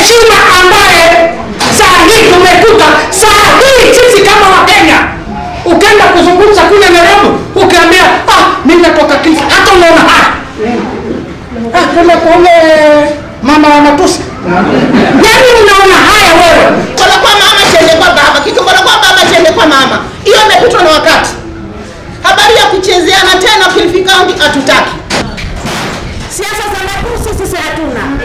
heshima ambaye saa hii tumekuta saa hii sisi kama wakenya ukienda kuzungumza kule nairobi ukiambia ah, mi natoka kisa hata unaona haya ah, kama kule mama wa matusi yani unaona haya wewe Kola kwa mama chende kwa baba, kikimbola kwa baba chende kwa mama. Hiyo imepitwa na wakati. Habari ya kuchezeana tena Kilifi County hatutaki. Siasa za Nakuru sisi hatuna.